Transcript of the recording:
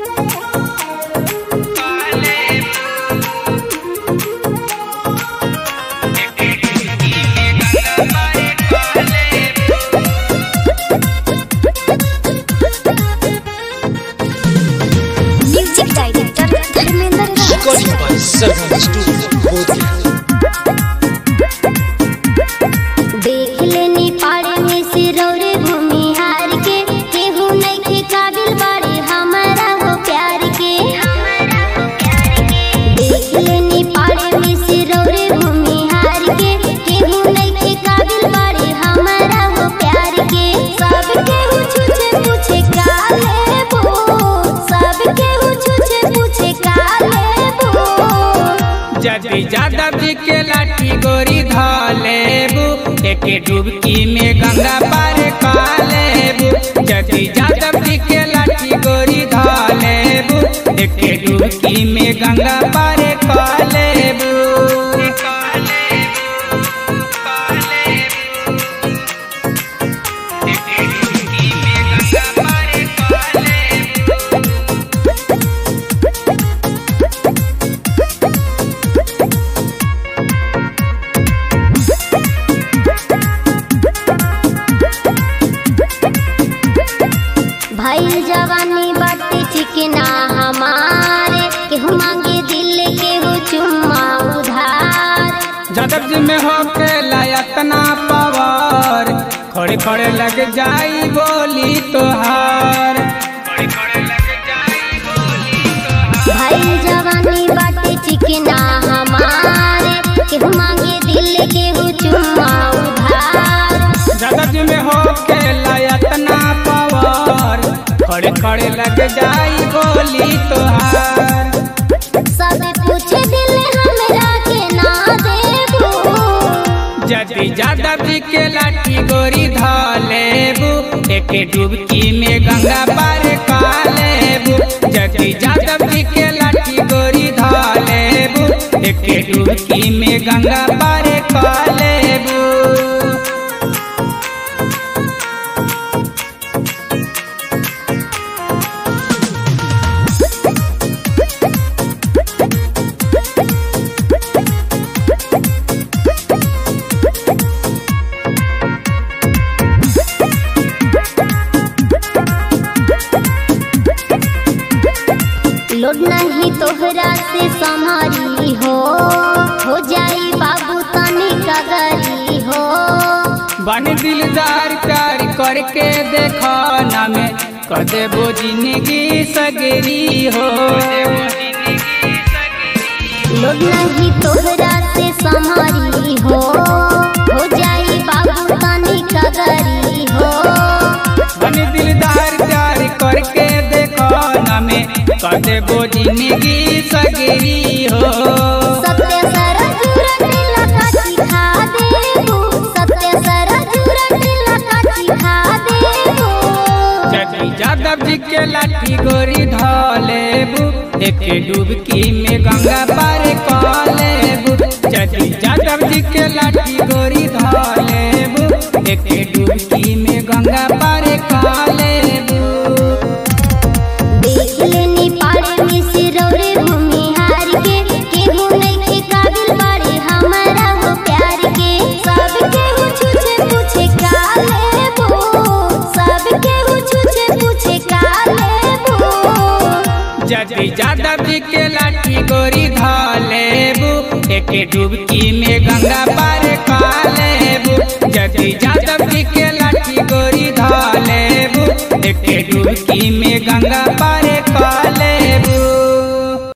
Music director Dharmendra Recording by Seven Studio, Bodhgaya. देख लेनी पाड़े में सिरौरे भूमिहार के केहू नइखे काबिल बाड़े हमारा हो प्यार के देख लेनी पाड़े में सिरौरे भूमिहार के केहू नइखे काबिल बाड़े हमारा हो प्यार के सब केहू छुछे पूछे का लेबो सब केहू छुछे पूछे का लेबो जदि जादव जी के लाठी गोरी धालेबू एके डुबकी में गंगा पार कालेबू जदि जादव जी के लाठी गोरी धालेबू एके डुबकी में गंगा पार कालेबू भाई जवानी बाटे ठीक ना हमारे केहू मांगे दिल केहू चुम्मा उधार जादव जी में हो के लायतना पावर खड़े खड़े लग जाई बोली तोहार भाई जवानी बाटे ठीक ना हमारे केहू मांगे दिल केहू चुम्मा उधार जादव जी में हो के लायतना पावर खड़े खड़े लग जाई बोली तोहार सब पूछे दिल हमरा के ना देबो जदि जादव जी के लाठी गोरी धालेबू एके डुबकी में गंगा पार कालेबू जदि जादव जी के लाठी गोरी धालेबू एके डुबकी में गंगा पार कालेबू लोड नहीं तोहरा से संभारी हो हो जाई बाबू तनी कगरी हो बन दिलदार प्यार करके देखो ना में कर देबो जिंदगी सगरी हो लोग नहीं तोहरा से संभारी हो हो जाई बाबू तनी कगरी हो बन दिलदार प्यार करके देखो ना में कर देबो जिंदगी सगरी हो सत्य सरज रटिला काची खा देबू सत्य सरज रटिला काची खा देबू जदि जादव जी के लाठी गोरी धालेबू एके डुबकी में गंगा पार कालेबू जदि जादव जी के लाठी गोरी धालेबू एके डुबकी में गंगा पार कालेबू देख लेनी पाड़े में सिरौरे भूमिहार के केहू नइखे काबिल बाड़े हमारा हो प्यार के सब केहू छुछे पूछे का लेबो सब केहू छुछे पूछे का लेबो जदि जादव जी के लाठी गोरी धालेबू एके डुबकी में गंगा पार